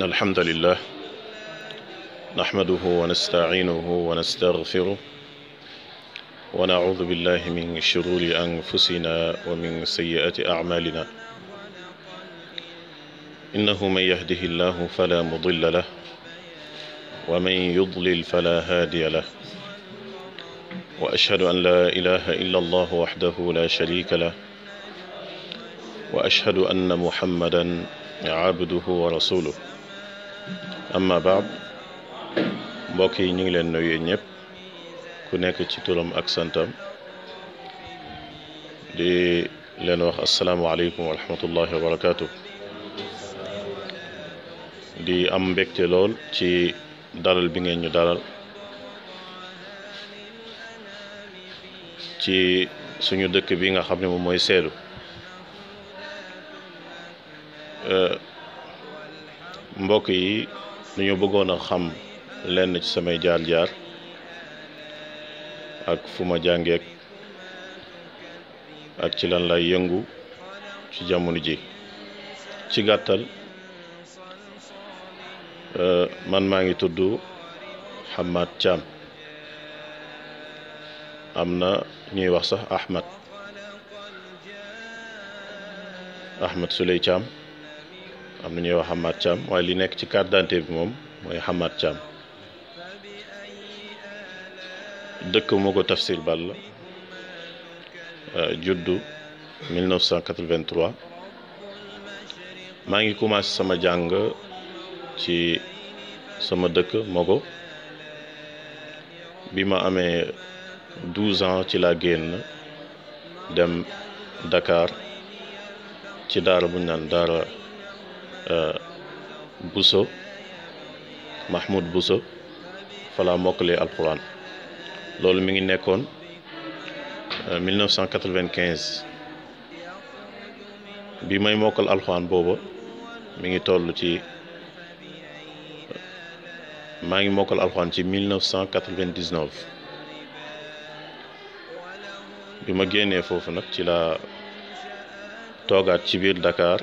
الحمد لله نحمده ونستعينه ونستغفره ونعوذ بالله من شرور أنفسنا ومن سيئات أعمالنا إنه من يهده الله فلا مضل له ومن يضلل فلا هادي له وأشهد أن لا إله إلا الله وحده لا شريك له وأشهد أن محمدا عبده ورسوله amma baad mbokk yi ñu ngi leen nuyu ñëpp ku nekk ci turam ak santam di leen wax asalaamualeykum wa rahmatullahi wa barakaatu di am mbégte lool ci dalal bi ngeen ñu dalal ci suñu dëkk bi nga xam ne moom mooy Sédhiou mbokk yi dañoo bëggoon a xam lenn ci samay jaar-jaar ak fu ma jàngeek ak ci lan lay yëngu ci jamono ji ci gàttal man maa ngi tudd Hamad Thiam am na ñuy wax sax Ahmad Ahmad Suley Thiam am na ñuy wax Hamad Thiam waaye li nekk ci carte d'identité bi moom mooy Hamad Thiam dëkk moo ko Tafsir Balla juddu 1983 maa ngi commencé sama jàng ci sama dëkk Mogo bi ma amee 12 ans ci laa génn dem Dakar ci daara bu ñu naan daara Bousso Mahmoud Bousso falaa mokkalee alquran loolu mi ngi nekkoon 1995 bi may mokkal alquran booba mi ngi toll ci maa ngi mokkal alquran ci 1999 bi ma génnee foofu nag ci la toogaat ci biir Dakar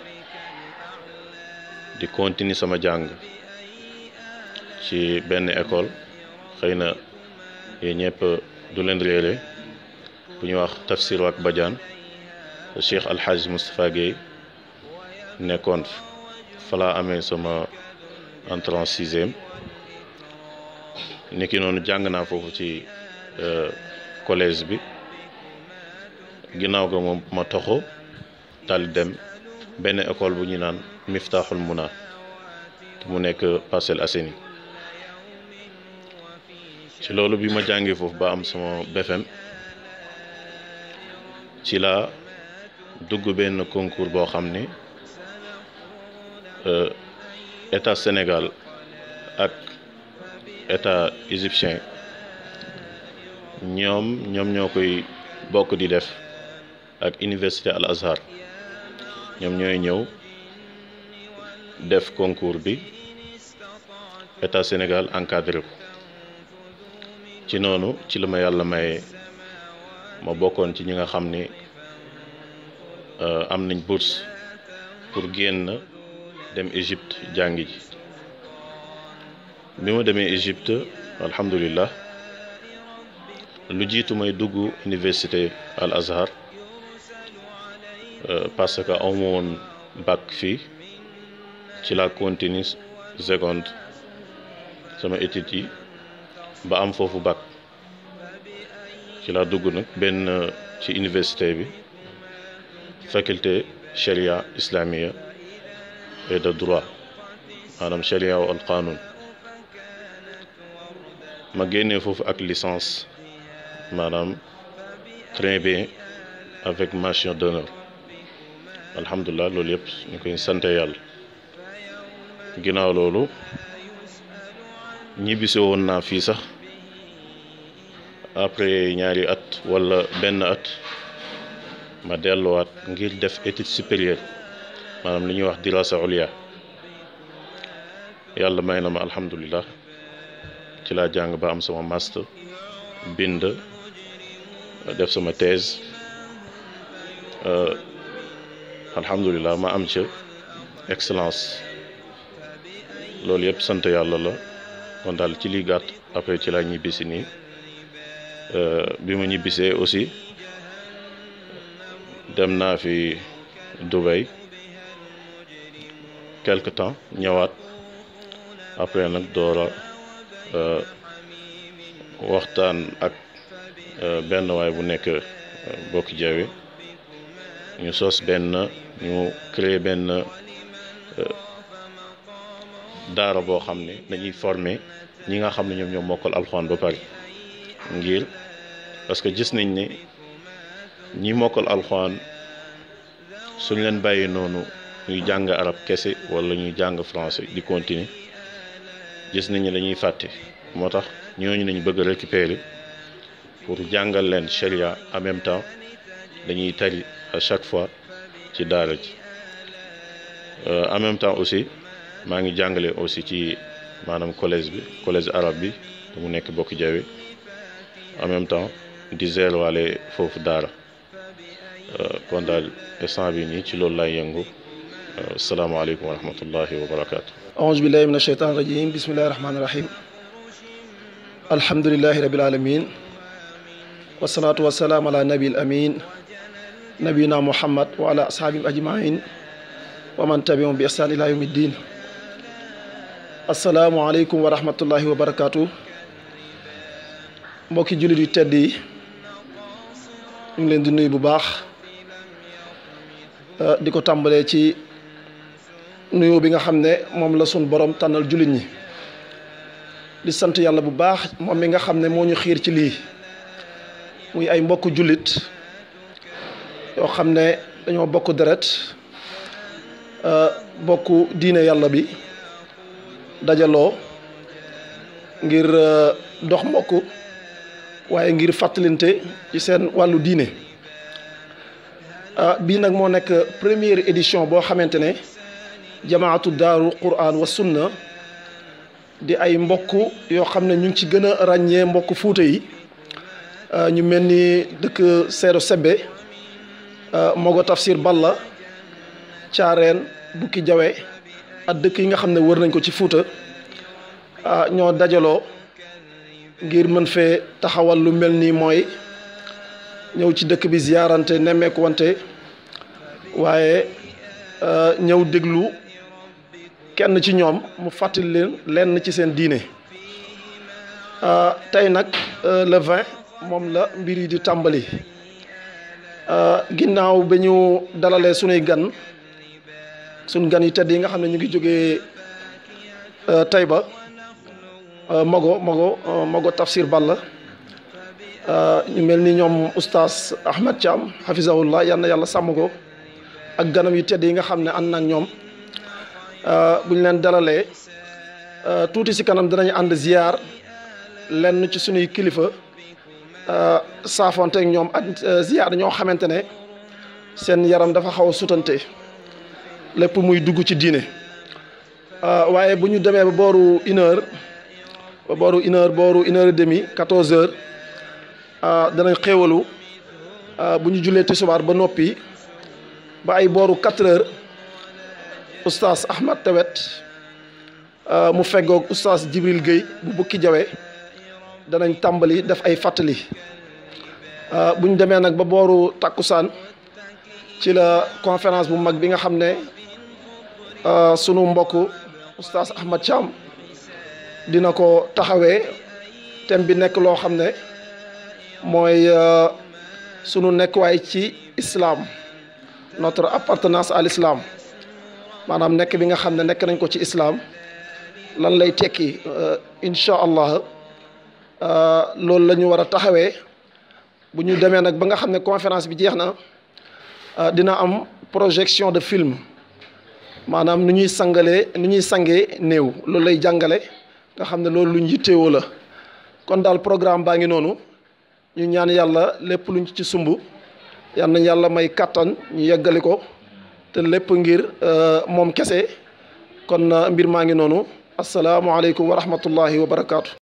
di continuer sama jàng ci benn école xëy na yéen ñëpp du leen réere bu ñuy wax Tafsir ak Badiane Cheikh Alhaji Moustapha Guèye nekkoon fa laa amee sama entrée en sixième niki noonu jàng naa foofu ci collège bi ginnaaw ga moom ma toxo dal dem benn école bu ñu naan Miftaaxul Muna mu nekk Parcelles Assainies ci loolu bi ma jàngee foofu ba am sama BFM ci la dugg benn concours boo xam ni état Sénégal ak état égyptien ñoom ñoom ñoo koy bokk di def ak université Al Azhar ñoom ñooy ñëw def concours bi état Sénégal encadré ko ci noonu ci la ma yàlla maye ma bokkoon ci ñi nga xam ni am nañ bourse pour génn dem Égypte jàngi ji bi ma demee Égypte alhamdulillah lu jiitu may dugg université Al Azhar parce que aw ma woon bac fii ci la continue seconde sama études yi ba am foofu bac ci la dugg nag benn ci université bi faculté charia islamia et de droit maanaam charia wa al qanun ma génnee foofu ak licence maanaam très bien avec mention d'honneur alhamdulilah loolu yëpp ñu koy sante yàlla ginnaaw loolu ñibbisi woon naa fii sax après ñaari at wala benn at ma delluwaat ngir def étude supérieure maanaam li ñuy wax dirasa ulia yàlla may na ma alhamdulilah ci laa jàng ba am sama master bind def sama thèse alhamdulilah ma am ca excellence loolu yëpp sant yàlla la kon daal ci li gàtt après ci laa ñibbisi nii bi ma ñibbisee aussi dem naa fi Dubaï quelque temps ñëwaat après nag doora waxtaan ak benn waay bu nekk bokki jawe ñu sos benn ñu créer benn daara boo xam ne dañuy former ñi nga xam ne ñoom ñoo mokkal alxuraan ba pare ngir parce que gis nañ ne ñi mokkal alxuraan suñ leen bàyyi noonu ñuy jàng arab kese wala ñuy jàng français di continuer gis nañ ne dañuy fàtte moo tax ñooñu nañ bëgg a récupérer pour jàngal leen sharia en même temps dañuy tari à chaque fois ci daara ji en même temps aussi maa ngi jàngale aussi ci maanaam collège bi collège arabe bi te mu nekk bokk jawe en même temps di zeel waale foofu daara kon daal instant bi nii ci loolu laay yëngu asalaamaaleykum wa rahmatullahi wa barakaatu. aouzu billahi min asheytaan rajim bismillahi rahmaani rahim alhamdulilahi rabil alamin wasalaatu wasalaam ala nabil amin nabina muhammad wa ala ashaabihim ajmain wa man tabiahum bi ihsaan ila yawmi ddin asalaamualeykum wa rahmatullahi wa barakaatu mbokki jullit yu tedd yi ñu ngi leen di nuyu bu baax di ko tàmbalee ci nuyu bi nga xam ne moom la sun borom tànnal jullit ñi di sant yàlla bu baax moom mi nga xam ne moo ñu xiir ci lii muy ay mbokk jullit yoo xam ne dañoo bokk deret bokk diine yàlla bi dajaloo ngir dox mbokk waaye ngir fàttalinte ci seen wàllu diine bii nag moo nekk première édition boo xamante ne jamaatu daaru quran wa sunna di ay mbokk yoo xam ne ñu ngi ci gën a ràññee mbokk fuuta yi ñu mel ni dëkk Seedo Sebbe Mogo Tafsir Balla Caareen Bukki Jawe ak dëkk yi nga xam ne wër nañ ko ci fuuta ñoo dajaloo ngir mën fee taxawal lu mel nii mooy ñëw ci dëkk bi ziyaarante nemmeeku wante waaye ñëw déglu kenn ci ñoom mu fàttali leen lenn ci seen diine tey nag le 20 moom la mbir yi di tàmbali ginnaaw ba ñu dalalee sunuy gan suñ gan yi tedd yi nga xam ne ñu ngi jógee Taïba Mogo Mogo Mogo Tafsir Balla ñu mel ni ñoom oustaz Ahmed Thiam hafizahullah yal na yàlla sàmm ko ak ganam yu tedd yi nga xam ne ànd nag ñoom bu ñu leen dalalee tuuti si kanam dinañu ànd ziyaar lenn ci sunuy kilifa saafonte ak ñoom ak ziyaar ñoo xamante ne seen yaram dafa xaw a sutante lépp muy dugg ci diine waaye bu ñu demee ba booru une heure ba booru une heure booru une heure et demi quatorze heures danañ xéewalu bu ñu jullee tisbaar ba noppi ba ay booru quatre heures oustaz Ahmad Tewet mu feggoog oustaz Jibril Guèye bu bukki jawe danañ tàmbali def ay fàttali bu ñu demee nag ba booru takkusaan ci la conférence bu mag bi nga xam ne sunu mbokk oustaz Ahmad Thiam dina ko taxawee thème bi nekk loo xam ne mooy sunu nekkuwaay ci islam notre appartenance à l'islam maanaam nekk bi nga xam ne nekk nañ ko ci islam lan lay tekki incha allah loolu la ñu war a taxawee bu ñu demee nag ba nga xam ne conférence bi jeex na dina am projection de film maanaam nu ñuy sangalee nu ñuy sangee néew loolu lay jàngale nga xam ne loolu luñ yittewoo la kon daal programme baa ngi noonu ñu ñaan yàlla lépp luñ ci sumb yal nañ yàlla may kàttan ñu yeggali ko te lépp ngir moom kese kon mbir maa ngi noonu asalaamualeykum wa rahmatullahi wa barakaatu.